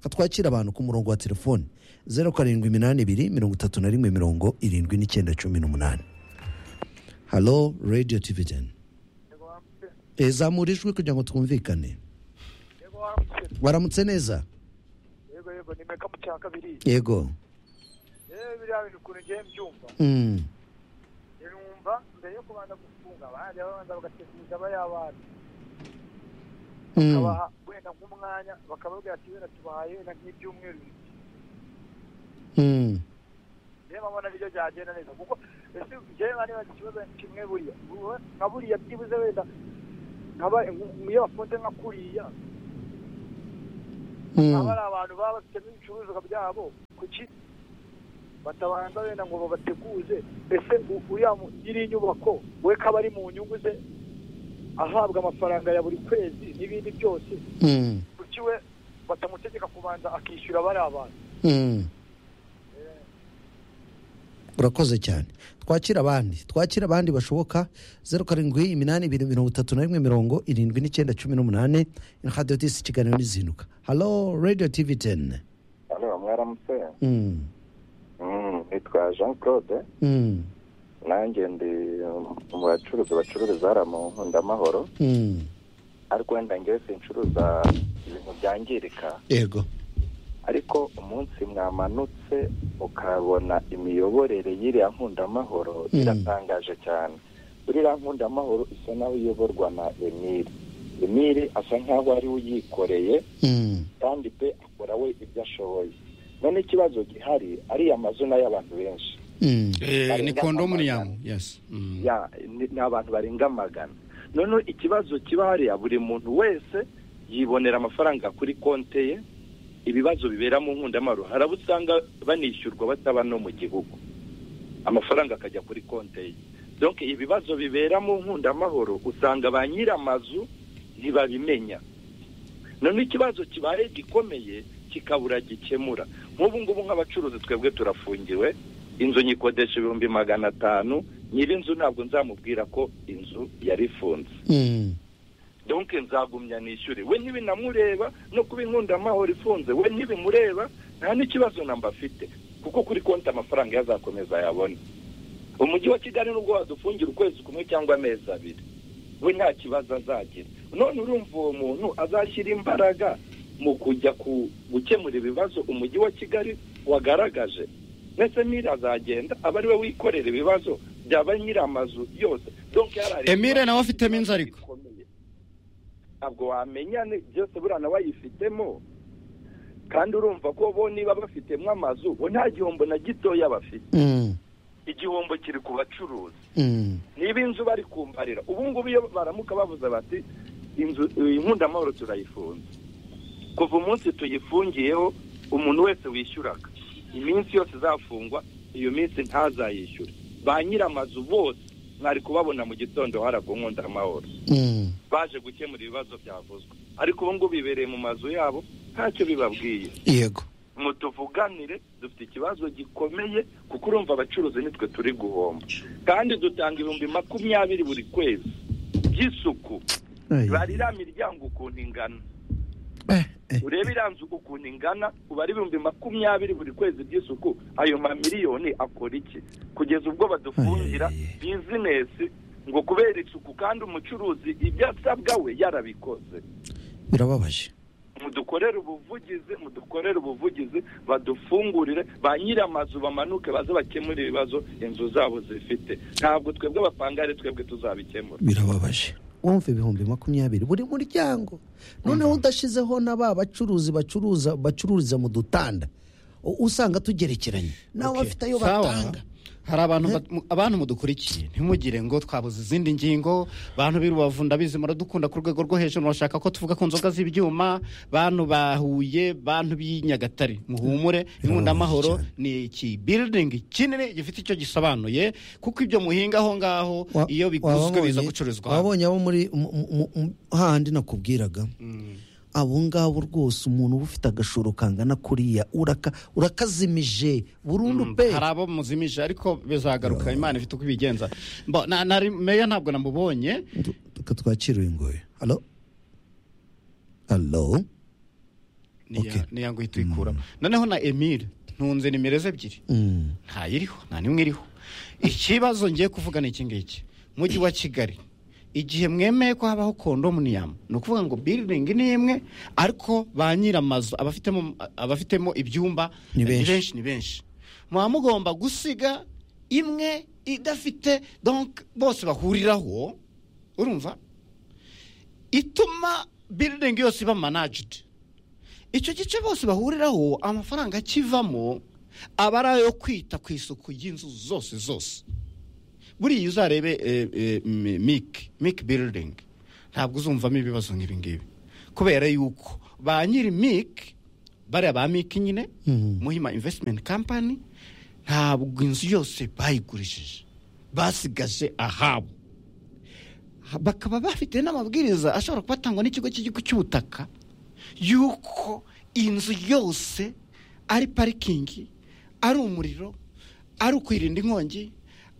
katwakira abantu ku murongo wa telefoni zeru karindwi iminani ibiri mirongo itatu na rimwe mirongo irindwi n'icyenda cumi n'umunani halo radiyo tivideni Eh, zamura ijwi kugira ngo twumvikane waramutse neza yego yego ni meka mu cya kabiri yego yewe biriya bintu ukuntu ngiye mbyumva Mm. numva mbere yo kubanza gufunga bajya babanza bagateguza abayabana Mm. bakabaha wenda nk'umwanya bakababwira ati wenda tubahaye wenda nk'ibyumweru bibiri." Mm. reba mbona nibyo byagenda neza kuko ese njyewe nka niba ikibazo kimwe buriya ubu- nka buriya byibuze wenda nkaba iyo bafunze nka kuriya aba Mm. ari abantu baba bafitemo ibicuruzwa byabo kuki batabanza wenda ngo babateguze ese u- uriya mu- nyiri inyubako we kaba ari mu nyungu ze ahabwa amafaranga ya buri kwezi n'ibindi byose Mm. kuki we batamutegeka kubanza akishyura bari abantu Mm. urakoze cyane twakira abandi twakira abandi bashoboka zeru karindwi iminani ibiri mirongo itatu na rimwe mirongo irindwi n'icyenda cumi n'umunani radiyo tisi ikiganiro n'izinduka halo radiyo tivi teni hano mwaramutse Mm. Mm, nitwa jean claude Mm. nanjye ndi mu bacuruzi bacururiza hariya mu nkundamahoro Mm. ariko wenda ngewe sincuruza ibintu byangirika yego ariko umunsi mwamanutse ukabona imiyoborere y'iriya nkundamahoro Mm. iratangaje cyane uriya nkundamahoro isa naho iyoborwa na emiri emiri asa nkaho ari we uyikoreye Mm. kandi pe akora we ibyo ashoboye none ikibazo gihari ariya mazina y'abantu benshi Eh, ni kondomu niyamu yes ya ni ni abantu barenga magana noneho ikibazo kiba hariya buri muntu wese yibonera amafaranga kuri konte ye ibibazo bibera mu nkundamaro hari abo usanga banishyurwa bataba no mu gihugu amafaranga akajya kuri konte ye donc ibibazo bibera mu nkundamahoro usanga ba nyir'amazu ntibabimenya noneho ikibazo kibaye gikomeye kikabura gikemura nk'ubu ngubu nk'abacuruzi twebwe turafungiwe inzu nyikodesha ibihumbi magana atanu nyir'inzu ntabwo nzamubwira ko inzu yari ifunze Mm. donc nzagumya nishyure we ntibinamureba no kuba inkundamahoro ifunze we ntibimureba nta n'ikibazo namba afite kuko kuri konti amafaranga yo azakomeza yabona umujyi wa kigali nubwo wadufungira ukwezi kumwe cyangwa amezi abiri we nta kibazo azagira none urumva uwo muntu azashyira imbaraga mu kujya ku gukemura ibibazo umujyi wa kigali wagaragaje ndetse n'iri azagenda aba ari we wikorera ibibazo byaba nyir'amazu yose donc yarari emile nawe afitemo inzu ariko ntabwo wamenya ni- byose buriya nawe ayifitemo kandi urumva ko bo niba bafitemo amazu bo nta gihombo na gitoya bafite Mm. igihombo kiri ku bacuruzi Mm. niba inzu bari kumbarira ubu ngubu iyo baramuka bavuze bati inzu inkundamahoro turayifunze kuva umunsi tuyifungiyeho umuntu wese wishyuraga iminsi yose izafungwa iyo minsi ntazayishyure ba nyir'amazu bose mwari kubabona mu gitondo hariya ku nkundamahoro Mm. baje gukemura ibibazo byavuzwe ariko ubu ngubu bibereye mu mazu yabo ntacyo bibabwiye yego mu tuvuganire dufite ikibazo gikomeye kuko urumva abacuruzi nitwe turi guhomba kandi dutanga ibihumbi makumyabiri buri kwezi by'isuku Ai. bari iriya miryango ukuntu ingana urebe iriya nzu ukuntu ingana uba ari ibihumbi makumyabiri buri kwezi by'isuku ayo mamiliyoni akora iki kugeza ubwo badufungira bizinesi ngo kubera isuku kandi umucuruzi ibyo asabwa we yarabikoze birababaje mudukorere ubuvugizi mudukorere ubuvugizi badufungurire ba nyir'amazu bamanuke baze bakemure ibibazo inzu zabo zifite ntabwo twebwe abapangare twebwe tuzabikemura birababaje wumva ibihumbi makumyabiri buri muryango noneho udashyizeho na ba bacuruzi bacuruza bacururiza mu dutanda u- usanga tugerekeranye nabo bafite ayo Sawa. batanga hari abantu bat- mu- abantu mudukurikiye ntimugire ngo twabuze izindi ngingo bantu b'i rubavu ndabizi muradukunda ku rwego rwo hejuru murashaka ko tuvuga ku nzoga z'ibyuma bantu bahuye bantu b'i nyagatare muhumure inkundamahoro ni iki building kinini gifite icyo gisobanuye kuko ibyo muhinga aho ngaho Wa- iyo biguzwe wababonye- biza gucururizwa hano. wabonye abo muri mu- mu- mu- hahandi nakubwiraga abo ngabo rwose umuntu uba ufite agashoro kangana kuriya uraka urakazimije burundu pe hari abo muzimije ariko bizagaruka imana ifite uko ibigenza Mbo- na- na- meya ntabwo namubonye reka twakire uyu nguyu halo halo Okay. niya ngo uhita uyikuramo noneho na emile ntunze nimero ze ebyiri Mm. ntayiriho nta n'imwe iriho ikibazo ngiye kuvuga ni iki ngiki mujyi wa kigali igihe mwemeye ko habaho kondominiyumu ni ukuvuga ngo biridingi ni imwe ariko ba nyir'amazu abafitemo abafitemo ibyumba Ni benshi. ni benshi muba mugomba gusiga imwe idafite donc bose bahuriraho urumva ituma biridingi yose iba manajidi icyo gice bose bahuriraho amafaranga akivamo aba ari ayo kwita ku isuku y'inzu zose zose buriya uzarebe eh, eh, mi- mike mike biridingi ntabwo uzumvamo ibibazo nk'ibi ngibi kubera yuko ba nyiri mike bariya ba mike nyine muhima invesitimenti kampani ntabwo inzu yose bayigurishije basigaje ahabo Ha- bakaba bafite n'amabwiriza ashobora kuba atangwa n'ikigo cy'igihugu cy'ubutaka yuko inzu yose ari parikingi ari umuriro ari ukwirinda inkongi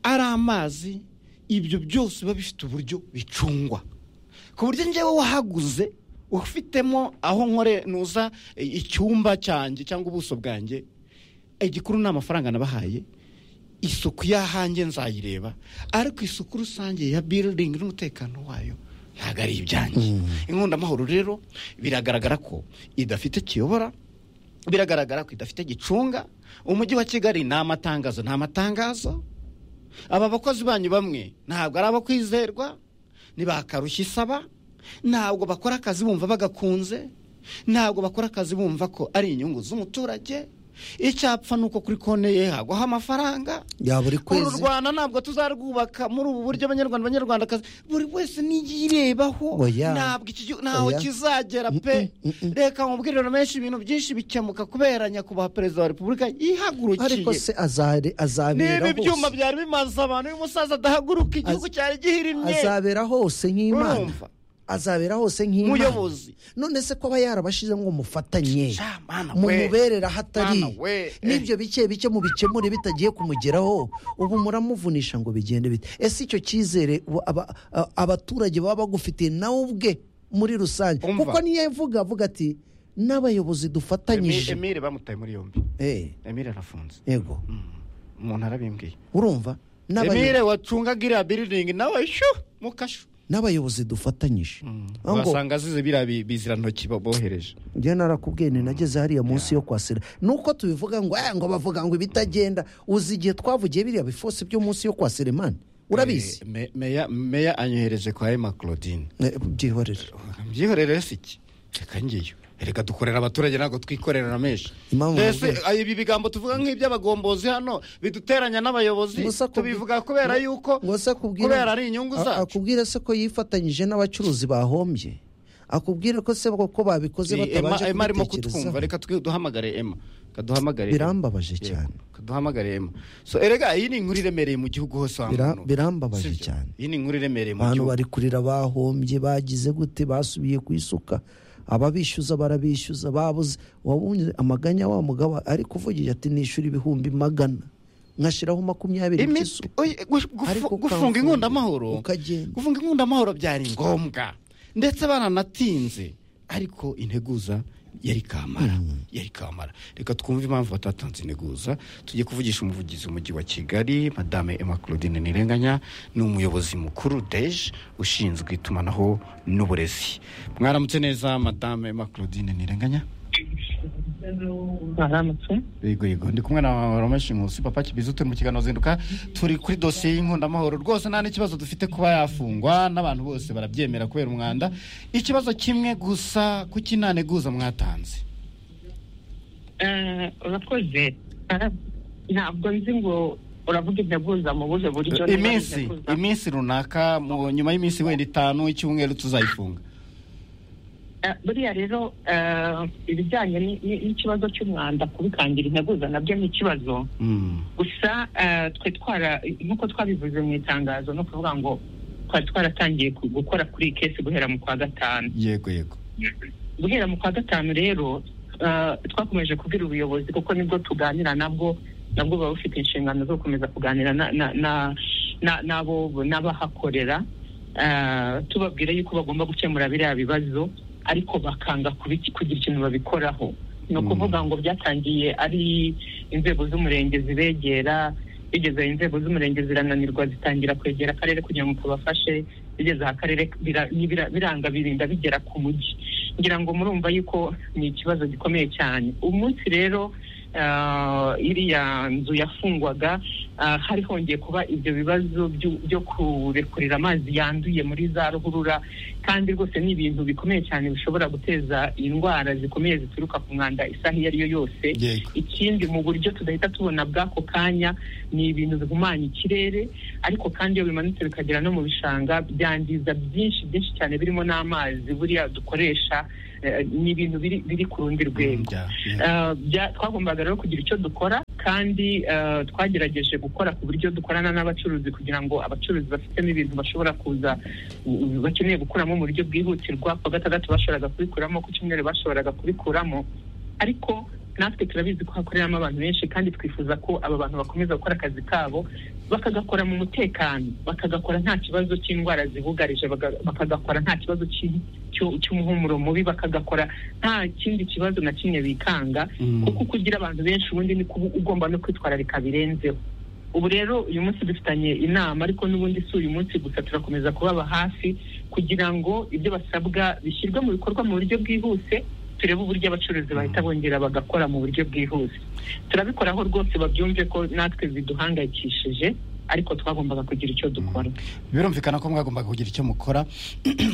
ari amazi ibyo byose biba bifite uburyo bicungwa ku buryo njyewe wahaguze ufitemo aho nkore nuza e, icyumba cyanjye cyangwa ubuso bwanjye igikuru ni amafaranga nabahaye isuku y'ahanjye nzayireba ariko isuku rusange ya biridingi n'umutekano wayo ntabwo ari ibyanjye inkundamahoro rero biragaragara ko idafite kiyobora biragaragara ko idafite gicunga umujyi wa kigali ni amatangazo ni amatangazo aba bakozi banyu bamwe ntabwo ari abo kwizerwa ntibakarushya isaba ntabwo bakora akazi bumva bagakunze ntabwo bakora akazi bumva ko ari inyungu z'umuturage icyapfa ni uko kuri konti ye hagwaho amafaranga ya buri uru kwezi rwanda ntabwo tuzarwubaka muri ubu buryo abanyarwanda abanyarwandakazi buri wese niyirebaho Oya. ntabwo iki gihugu ntaho Oya. kizagera pe reka mubwiriro menshi ibintu byinshi bikemuka kubera nyakubahwa perezida wa repubulika ariko yihagurukiye se azare- azabera niba ibyuma hose byari bimaze abantu y'umusaza adahaguruka igihugu cyari gihirimye azabera hose nk'imana urumva azabera hose nk'imana muyobozi none se ko aba yarabashyize ngo mufatanye mana we mumuberera ahatari Mana we, eh. n'ibyo bike bike mubikemure bitagiye kumugeraho ubu muramuvunisha ngo bigende bite ese icyo cyizere ubu aba- a- abaturage baba bagufitiye nawe ubwe muri rusange Umva. kuko niyo avuga avuga ati n'abayobozi Emi- dufatanyije emile bamutaye muri yombi Eh, emile arafunze yego umuntu arabimbwiye urumva N'abayo- emile wacungaga iriya biridingi nawe shu mukashu n'abayobozi dufatanyije Aho ngo- wasanga azize biriya bi- bizirantoki bo- bohereje njye narakubwiye nti nageze hariya munsi yo kwa sena nuko tubivuga ngo "Eh, ngo bavuga ngo ibitagenda uzi igihe twavugiye biriya bifosi byo munsi yo kwa seremani urabizi Eh, me- meya meya anyohereje kwa ema claudine Eh, byihorere mbyihorere si iki reka ngiyo reka dukorera abaturage ntabwo twikorera na menshi Impamvu mbese mubwira- ah, ibi bigambo tuvuga nk'iby'abagombozi hano biduteranya n'abayobozi Gusa kubwi- tubivuga kubera yuko ngo se akubwire- kubera ari inyungu a- zacu akubwire se ko yifatanyije n'abacuruzi bahombye akubwire ko se ko babikoze Eh, Emma- batabanje Emma arimo kubitekerezaho kutwumva reka twi- duhamagare ema kaduhamagare Emma. birambabaje cyane kaduhamagare ema so erega iyi ni inkuru iremereye mu gihugu hose wa Bira- muntu. birambabaje Sibyo? cyane iyi ni inkuru iremereye mu abantu gihugu bari kurira bahombye bagize gute basubiye ku isuka ababishyuza barabishyuza babuze wabonye amaganya wa mugabo ari kuvugira ati nishyura ibihumbi magana nkashyiraho makumyabiri Imi- by'isuka oye, gush- gufu- Ariko gufunga ukamfunga, inkundamahoro ukagenda. gufunga inkundamahoro byari ngombwa ndetse baranatinze ariko integuza yari kamara yari kamara reka twumve impamvu batatanze integuza tujye kuvugisha umuvugizi w'umujyi wa kigali madame emma claudine nirenganya ni umuyobozi mukuru deje ushinzwe itumanaho n'uburezi mwaramutse neza madame emma claudine nirenganya mwaramutse yego yego ndi kumwe na romeshi nkusi papa kibizi turi mu kiganiro zinduka turi kuri dosiye y'inkundamahoro rwose nta n'ikibazo dufite kuba yafungwa n'abantu bose barabyemera kubera umwanda ikibazo kimwe gusa kuki nta nteguza mwatanze Eh, urakoze Eh, ntabwo nzi ngo uravuga integuza mu buhe buryo niba ari iminsi integuza. iminsi runaka mu nyuma y'iminsi wenda itanu icyumweru tuzayifunga Eh, buriya rero eh, ibijyanye ni- ni- n'ikibazo cy'umwanda kubikangira integuza nabyo ni ikibazo Mm. gusa eh, twe twara nk'uko twabivuze mu itangazo ni ukuvuga ngo twari twaratangiye ku- gukora kuri iyi kesi guhera mu kwa gatanu yego yego guhera mu kwa gatanu rero eh, twakomeje kubwira ubuyobozi kuko nibwo tuganira nabwo nabwo buba bufite inshingano zo gukomeza kuganira na- na- na- na- n'abo n'abahakorera eh, tubabwira yuko bagomba gukemura biriya bibazo ariko bakanga kubiki- kugira ikintu babikoraho ni ukuvuga ngo byatangiye ari inzego z'umurenge zibegera bigeze inzego z'umurenge zirananirwa zitangira kwegera akarere kugira ngo kabafashe bigeze aha karere bira- ni bira- biranga birinda bigera ku mujyi ngira ngo murumva yuko ni ikibazo gikomeye cyane umunsi rero ah, iriya nzu yafungwaga ah, hari hongeye kuba ibyo bibazo byu- byo kurekurira amazi yanduye muri za ruhurura kandi rwose ni ibintu bikomeye cyane bishobora guteza indwara zikomeye zituruka ku mwanda isaha iyo ari yo yose Yego. ikindi mu buryo tudahita tubona bw'ako kanya ni ibintu bihumanya ikirere ariko kandi iyo bimanutse bikagera no mu bishanga byangiza byinshi byinshi cyane birimo n'amazi buriya dukoresha eh, ni ibintu biri, biri ku rundi rwego Eh, bya- twagombaga rero kugira icyo dukora kandi eh, twagerageje gukora ku buryo dukorana n'abacuruzi kugira ngo abacuruzi bafitemo ibintu bashobora kuza u- bakeneye gukuramo mu buryo bwihutirwa ku wa gatandatu bashoboraga kubikuramo ku cyumweru bashoboraga kubikuramo ariko natwe turabizi ko hakoreramo abantu benshi kandi twifuza ko aba bantu bakomeza gukora akazi kabo bakagakora mu mutekano bakagakora nta kibazo cy'indwara zibugarije baga- bakagakora nta kibazo cy'i- cyo- cy'umuhumuro mubi bakagakora nta kindi kibazo na kimwe bikanga kuko uko ugira abantu benshi ubundi ni kuba ugomba no kwitwararika birenzeho ubu rero uyu munsi dufitanye inama ariko n'ubundi si uyu munsi gusa turakomeza kubaba hafi kugira ngo ibyo basabwa bishyirwe mu bikorwa mu buryo bwihuse turebe uburyo abacuruzi bahita bongera bagakora mu buryo bwihuse turabikoraho rwose babyumve ko natwe biduhangayikishije ariko twagombaga kugira icyo dukora birumvikana ko mwagombaga kugira icyo mukora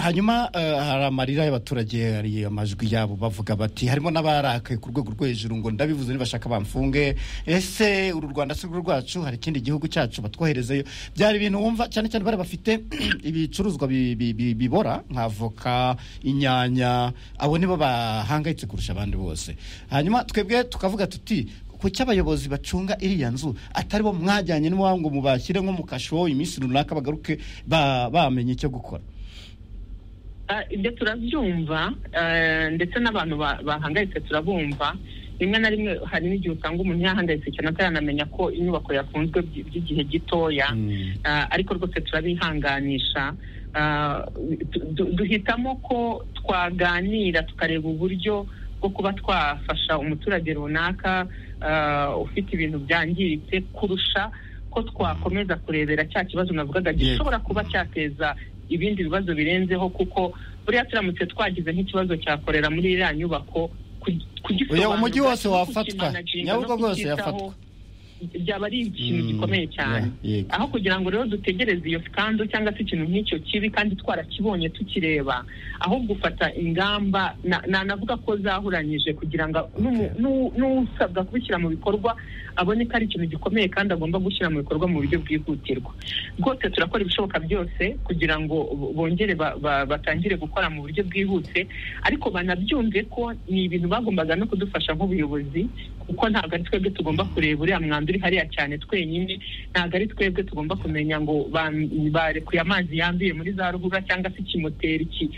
hanyuma eh, hari amarira y'abaturage hari amajwi yabo bavuga bati harimo n'abarakaye ku rwego rwo hejuru ngo ndabivuze nibashaka bamfunge ese uru rwanda si rwo rwacu hari ikindi gihugu cyacu batwoherezeyo byari ibintu wumva cyane cyane bari bafite ibicuruzwa bi- bi- bi- bibora nk'avoka inyanya abo nibo bahangayitse kurusha abandi bose hanyuma twebwe tukavuga tuti kuki abayobozi bacunga iriya nzu atari bo mwajyanye n'iwabo ngo mubashyire nko mu kasho iminsi runaka bagaruke ba- bamenye icyo gukora Ah, ibyo turabyumva eh, ndetse n'abantu ba- bahangayitse turabumva rimwe na rimwe hari n'igihe usanga umuntu yahangayitse cyane ataranamenya ko inyubako yafunzwe by- by'igihe gitoya Ah, ariko rwose turabihanganisha Ah, du- du- duhitamo ko twaganira tukareba uburyo bwo kuba twafasha umuturage runaka ah, ufite ibintu byangiritse kurusha ko twakomeza kurebera cya kibazo navugaga Yego. gishobora kuba cyateza ibindi bibazo birenzeho kuko buriya turamutse twagize nk'ikibazo cyakorera muri iriya nyubako ku- kugisobanura Oya, umujyi wose no wafatwa. kukimanaginga no Nyabugogo yose kucyitaho yafatwa. byaba ari ikintu gikomeye cyane Yeah, yego. aho kugira ngo rero dutegereze iyo skando cyangwa se ikintu nk'icyo kibi kandi twarakibonye tukireba ahubwo ufata ingamba na- nanavuga ko zahuranyije kugira ngo n'umu- n'u- n'usabwa kubishyira mu bikorwa abone ko ari ikintu gikomeye kandi agomba gushyira mu bikorwa mu buryo bwihutirwa rwose turakora ibishoboka byose kugira ngo bo- bongere ba- ba- batangire gukora mu buryo bwihuse ariko banabyumve ko ni ibintu bagombaga no kudufasha nk'ubuyobozi kuko ntabwo ari twebwe tugomba kureba uriya mwanda uri hariya cyane twenyine ntabwo ari twebwe tugomba kumenya ngo ba- barekuye amazi yanduye muri za ruhurura cyangwa se ikimoteri ki-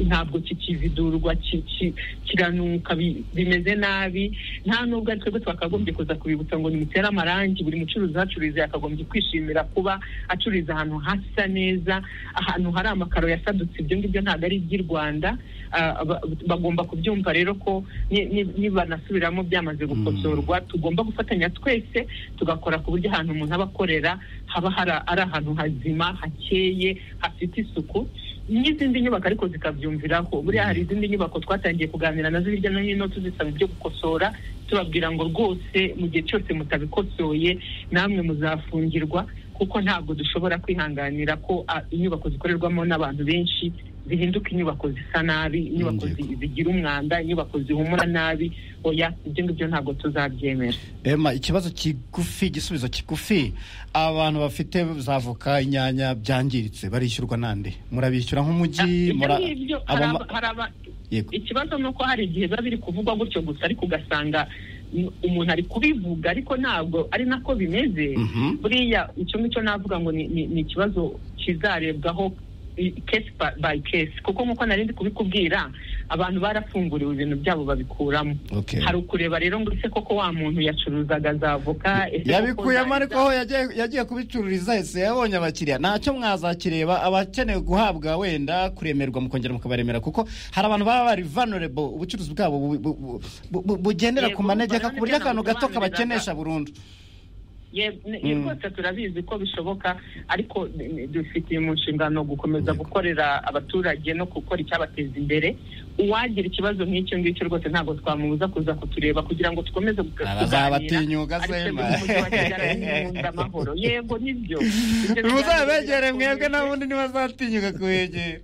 ntabwo kikividurwa ki- ki- kiranuka bi- bimeze nabi nta nubwo ari twebwe twakagombye kuza kubibutsa ngo nimutere amarangi buri mucuruzi uhacururiza yakagombye kwishimira kuba acururiza ahantu hasa neza ahantu hari amakaro yasadutse ibyo ngibyo ntabwo ari iby'i rwanda Ah, ba- bagomba kubyumva rero ko ni- ni- nibanasubiramo byamaze gukosorwa tugomba gufatanya twese tugakora ku buryo ahantu umuntu aba akorera haba hari- ari ahantu hazima hakeye hafite isuku n'izindi nyubako ariko zikabyumviraho buriya hari izindi nyubako twatangiye kuganira nazo hirya no hino tuzisaba ibyo gukosora tubabwira ngo rwose mu gihe cyose mutabikosoye namwe muzafungirwa kuko ntabwo dushobora kwihanganira ko ah, inyubako zikorerwamo n'abantu benshi zihinduka inyubako zisa nabi inyubako zi- zigira umwanda inyubako zihumura nabi oya ibyo ngibyo ntabwo tuzabyemera ema ikibazo kigufi igisubizo kigufi abantu bafite za avoka inyanya byangiritse barishyurwa nande murabishyura nk'umujyi Ibyo mura- ngibyo hari abama- aba- hari aba- Yego. ikibazo ni uko hari igihe biba biri kuvugwa gutyo gusa ariko ugasanga mm, umuntu ari kubivuga ariko ntabwo ari nako bimeze buriya icyo ngicyo navuga ngo ni- ni ni ikibazo kizarebwaho i- case by- by case kuko nk'uko nari ndi kubikubwira abantu barafunguriwe ibintu byabo babikuramo Okay. hari ukureba rero ngo ese koko wa muntu yacuruzaga za voka ese koko yabikuyemo za- ariko aho yagiye- yagiye kubicururiza ese yabonye abakiriya ntacyo mwazakireba abakeneye guhabwa wenda kuremerwa mukongera mukabaremera kuko hari abantu baba bari vulnerable ubucuruzi bwabo bu- bu- bu- bu- bugendera ku Yego, manegeka ku buryo bananirana akantu gato gusobanurira kabakenesha burundu ye ne- ye rwose turabizi ko bishoboka ariko ne- ne- dufite mu nshingano gukomeza gukorera abaturage no gukora icyabateza imbere uwagira ikibazo nk'icyo ngicyo rwose ntabwo twamubuza kuza kutureba kugira ngo tukomeze guka- Abazaba batinyuka Ariko Sema. umujyi wa Kigali nkunda amahoro yego nibyo muzabegere mwebwe n'abundi ntibazatinyuka kubegera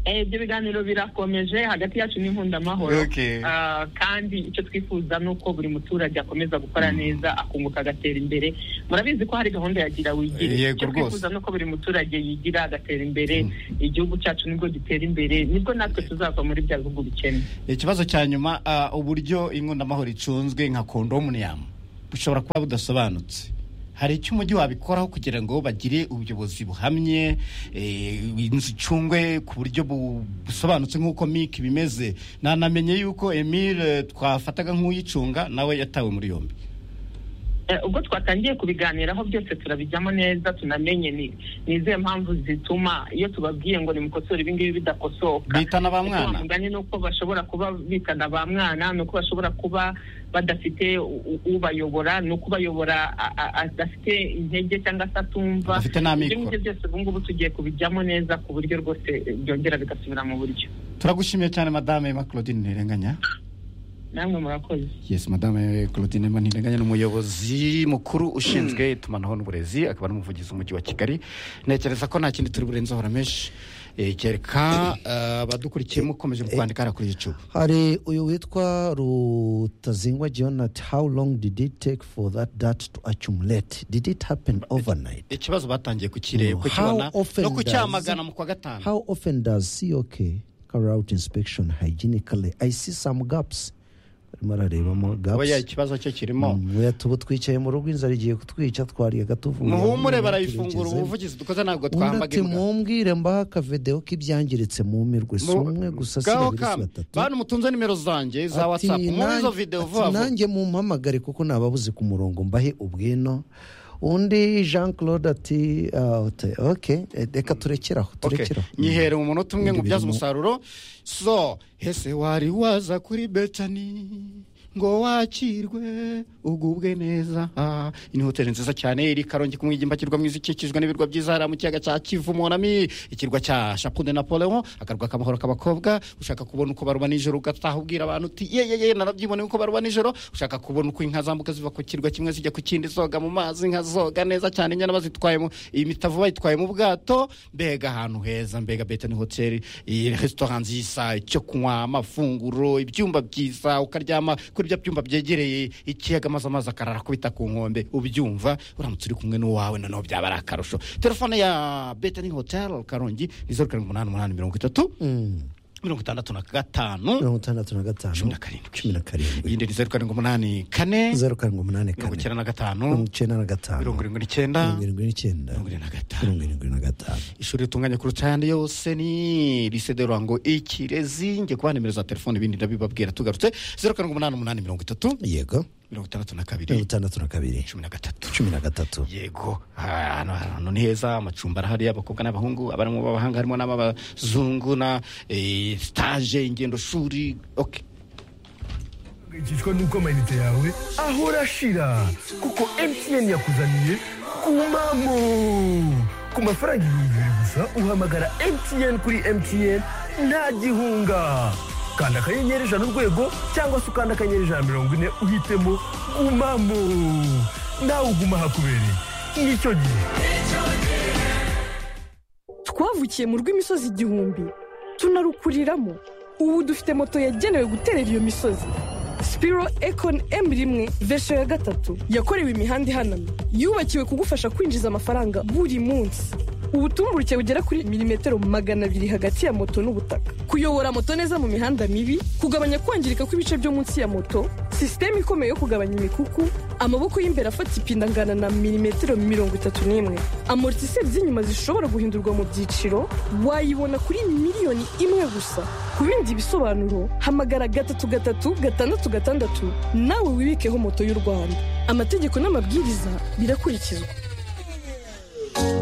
Eh, ibyo biganiro birakomeje hagati yacu n'inkunda amahoro Okay. Ah, kandi icyo twifuza ni uko buri muturage akomeza gukora neza akunguka agatera imbere murabizi ko hari gahunda ya gira wigire Yego icyo rwose. twifuza ni uko buri muturage yigira agatera imbere igihugu cyacu nibwo gitera imbere nibwo natwe tuzava muri bya bihugu bikennye ikibazo cya nyuma ah, uburyo amahoro icunzwe nka kondominiyamu bushobora kuba budasobanutse hari icyo umujyi wabikoraho kugira ngo bagire ubuyobozi buhamye eh, inzu icungwe ku buryo bu- busobanutse nk'uko mike bimeze nanamenye yuko emile twafataga nk'uyicunga nawe yatawe muri yombi Eh, ubwo twatangiye kubiganiraho byose turabijyamo neza tunamenye ni ni izihe mpamvu zituma iyo tubabwiye ngo nimukosore ibi ngibi bidakosoka bitana ba Ese wa mwana mugani ni uko bashobora kuba bitana ba mwana ni uko bashobora kuba badafite u- u- ubayobora ni uko ubayobora a- a- adafite intege cyangwa se atumva Adafite n'amikoro. ibyo ngibyo byose ubu ngubu tugiye kubijyamo neza ku buryo rwose eh, byongera bigasubira mu buryo turagushimiye cyane madame Emma claudine ntirenganya namwe murakoze Yes, madame Claudine Manirenganya ni umuyobozi mukuru ushinzwe itumanaho n'uburezi akaba n'umuvugizi w'umujyi wa Kigali ntekereza ko nta kindi turi burenzeho ramenshi Eh, kereka eh, abadukurikiyemo ukomeje kwandika hariya kuri YouTube hari uyu witwa rutazingwa jonat how long did it take for that dat to accumulate did it happen overnight ikibazo batangiye kukireba Mm. kukibona How often no kucyamagana does- mu kwa gatanu how often does cok carry out inspection hygienically i see some gaps barimo ararebamo aba ya gaps ikibazo cyo kirimo Mm, tubu twicaye mu rugo inzara igiye kutwica twariye gatuvuye muhumure barayifungura ubuvugizi dukoze ntabwo twambaga ati mumbwire mbaha akavedeho k'ibyangiritse mumirwe si Mu- umwe gusa si Ngaho babiri si kame. batatu bantu mutunze nimero zanjye za Ati, whatsapp muri izo "Nanjye- videwo ati, vuba vuba nanjye mumpamagare kuko ntababuze ku murongo mbahe ubwino undi jean claude ati ah, ati, ok eh, reka turekeraho turekeraho nyihere mu munota umwe Ibindi ngo ubyaze birimo- umusaruro so ese wari waza kuri betani ngo wakirwe ugubwe neza Ah, iyi ni hoteli nziza cyane iri karongi ku mwigimba kirwa mwiza ikikijwe n'ibirwa byiza hariya mu kiyaga cya kivu monami ikirwa cya chapu de napoleon akarwa k'amahoro k'abakobwa ushaka kubona uko baruba nijoro ugataha ubwira abantu uti ye ye ye narabyiboneye uko baruba nijoro ushaka kubona uko inka zambuka ziva ku kirwa kimwe zijya ku kindi zoga mu mazi inka zoga neza cyane inyana bazitwayemo iyi mitavu bayitwaye mu bwato mbega ahantu heza mbega betani hoteli iyi resitora nziza icyo kunywa amafunguro ibyumba byiza ukaryama kuri bya byumba byegereye ikiyaga maze amazi akarara akubita ku nkombe ubyumva uramutse uri kumwe n'uwawe noneho byaba ari akarusho telefone ya betani hoteli karongi ni zeru karindwi umunani umunani mirongo itatu mirongo itandatu na gatanu mirongo itandatu na gatanu cumi na karindwi cumi na karindwi iyindi ni zeru karindwi umunani kane zeru karindwi umunani kane mirongo icyenda na mirongo icyenda na gatanu gatanu mirongo irindwi n'icyenda mirongo irindwi n'icyenda mirongo irindwi na gatanu ishuri ritunganya kuruta ayandi yose ni lise de ruhango ikirezi njye kubaha nimero za telefone ibindi ndabibabwira tugarutse zeru karindwi umunani umunani mirongo itatu yego mirongo itandatu na mirongo kabiri itandatu na kabiri cumi na gatatu cumi na gatatu yego Ah, hano hantu ni heza amacumbi arahari abakobwa n'abahungu abarimo b'abahanga harimo n'abazungu na eh, stage ingendo shuri okay uhangayikishwa n'uko amayinite yawe ahora ashira kuko mtn yakuzaniye ku mamo ku mafaranga ibihumbi bibiri gusa uhamagara mtn kuri mtn nta gihunga kanda akanyenyeri ijana urwego cyangwa se ukanda akanyenyeri ijana na mirongo ine uhitemo gumamo nawe uguma hakubereye nicyo gihe twavukiye mu rw'imisozi igihumbi tunarukuriramo ubu dufite moto yagenewe guterera iyo misozi sipiro ekoni emu rimwe vesho ya gatatu yakorewe imihanda ihanamye yubakiwe kugufasha kwinjiza amafaranga buri munsi ubutumburuke bugera kuri milimetero magana abiri hagati ya moto n'ubutaka kuyobora moto neza mu mihanda mibi kugabanya kwangirika kw'ibice byo munsi ya moto sisiteme ikomeye yo kugabanya imikuku amaboko y'imbere afata ipine angana na milimetero mirongo itatu n'imwe amortiseri z'inyuma zishobora guhindurwa mu byiciro wayibona kuri miliyoni imwe gusa ku bindi bisobanuro hamagara gatatu gatatu gatandatu gatandatu nawe wibikeho moto y'u rwanda amategeko n'amabwiriza birakurikizwa HCI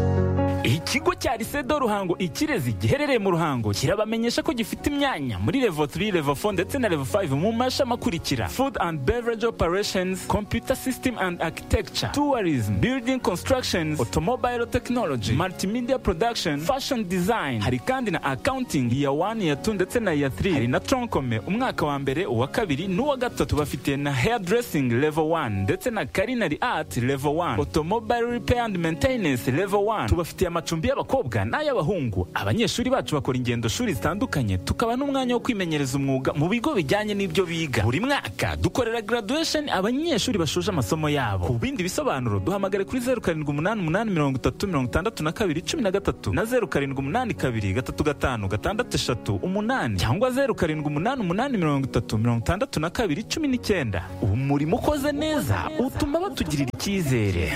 ikigo cya risedo ruhango ikirezi giherereye mu ruhango kirabamenyesha ko gifite imyanya muri levo 3 levo 4 ndetse na levo 5 mu mashami akurikira food and beverage operations computer system and architecture tourism building constructions automobile technology multimedia production fashion design hari kandi na accounting ya 1 ya 2 ndetse na ya 3 hari na tronkome umwaka wa mbere uwa kabiri n'uwa gatatu bafite na hairdressing level 1 ndetse na culinary art level 1 automobile repair and maintenance level 1 tubafitiye amacumbi y'abakobwa n'ay'abahungu abanyeshuri bacu bakora ingendo shuri zitandukanye tukaba n'umwanya wo kwimenyereza umwuga mu bigo bijyanye n'ibyo biga buri mwaka dukorera graduation abanyeshuri bashoje amasomo yabo ku bindi bisobanuro duhamagare kuri 0788336213 na 0782235638 cyangwa 0788336219 umurimo ukoze neza utuma batugirira icyizere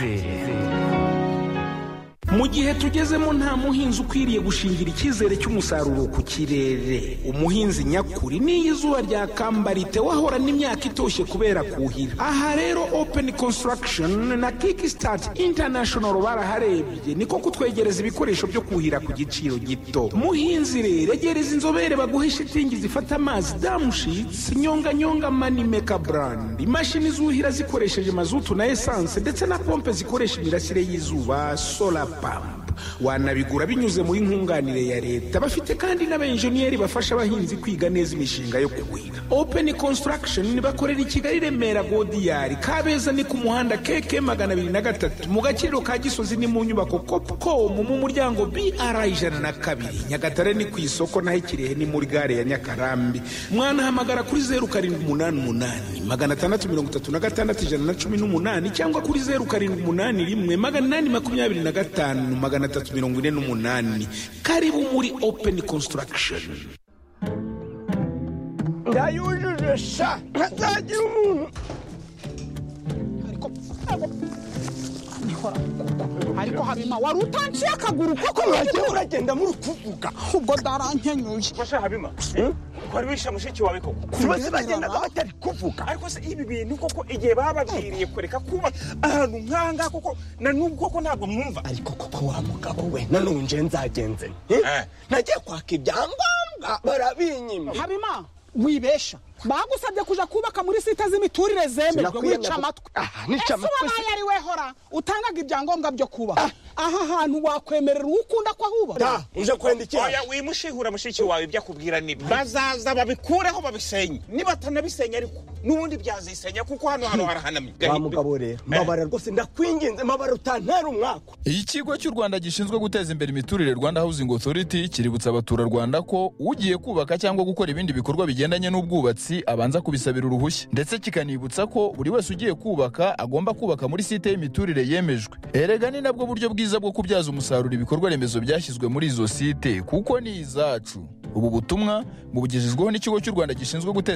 mu gihe tugezemo nta muhinzi ukwiriye gushingira icyizere cy'umusaruro ku kirere umuhinzi nyakuri n'iyo izuba ryakamba ritewe ahorana imyaka itoshye kubera kuhira aha rero open construction na kickstart international baraharebye niko kutwegereza ibikoresho byo kuhira ku giciro gito muhinzi rero egereza inzobere baguhe shitingi zifata amazi damushitsi nyonganyonga manimeka brand imashini zuhira zikoresheje mazutu na esanse ndetse na pompe zikoresha imirasire y'izuba solar pampa wanabigura binyuze muri nkunganire ya leta bafite kandi n'abenjeniyeri bafasha abahinzi kwiga neza imishinga yo kuhira open construction bakorera i kigali remera godiyari kabeza ni ku muhanda keke magana abiri na gatatu mu gaciro ka gisozi ni mu nyubako copcom mu muryango br ijana na kabiri nyagatare ni ku isoko naho ikirehe ni muri gare ya nyakarambi mwanahamagara kuri zeru karindwi umunani umunani magana atandatu mirongo itatu na gatandatu ijana na cumi n'umunani cyangwa kuri zeru karindwi umunani rimwe magana inani makumyabiri na gatanu magana atatu mirongo ine n'umunani karibu muri open construction yayujuje sha ntazagira umuntu ariko habima wari utanciye akaguru koko urajya uragenda muri kuvuga ubwo ndarankenyuye basha habima wari wishe mushiki wawe koko Kubera bagendaga batari kuvuga ariko se ibi bintu koko igihe bababwiriye kureka kuba ahantu nkanga koko na n'ubwo koko ntabwo mwumva ariko koko wa mugabo we nanone nje nzagenze nagiye kwaka ibyangombwa barabinyima habima wibesha bagusabye kuja kubaka muri site z'imiturire zemerwa Sinakwiyanga wica ko- amatwi Ah, nica Ese amatwi uba nayo ari we hora utangaga ibyangombwa byo kubaha aha hantu wakwemerera uwo ukunda ko ahubaka oya wimushihura mushiki wawe ibyo akubwira nibyo bazaza babikureho babisenye niba atanabisenya ariko n'ubundi byazisenya kuko hano hano harahanamye wa mugabo rero mbabara rwose ndakwinginze mbabara utantera umwaka ikigo cy'u rwanda gishinzwe guteza imbere imiturire rwanda housing authority kiributsa abaturarwanda ko ugiye kubaka cyangwa gukora ibindi bikorwa bigendanye n'ubwubatsi abanza kubisabira uruhushya ndetse kikanibutsa ko buri wese ugiye kubaka agomba kubaka muri site y'imiturire yemejwe erega ni nabwo buryo bwiza bwo kubyaza umusaruro ibikorwa remezo byashyizwe muri izo site kuko ni izacu ubu butumwa bubugejejweho n'ikigo cy'u rwanda gishinzwe guteza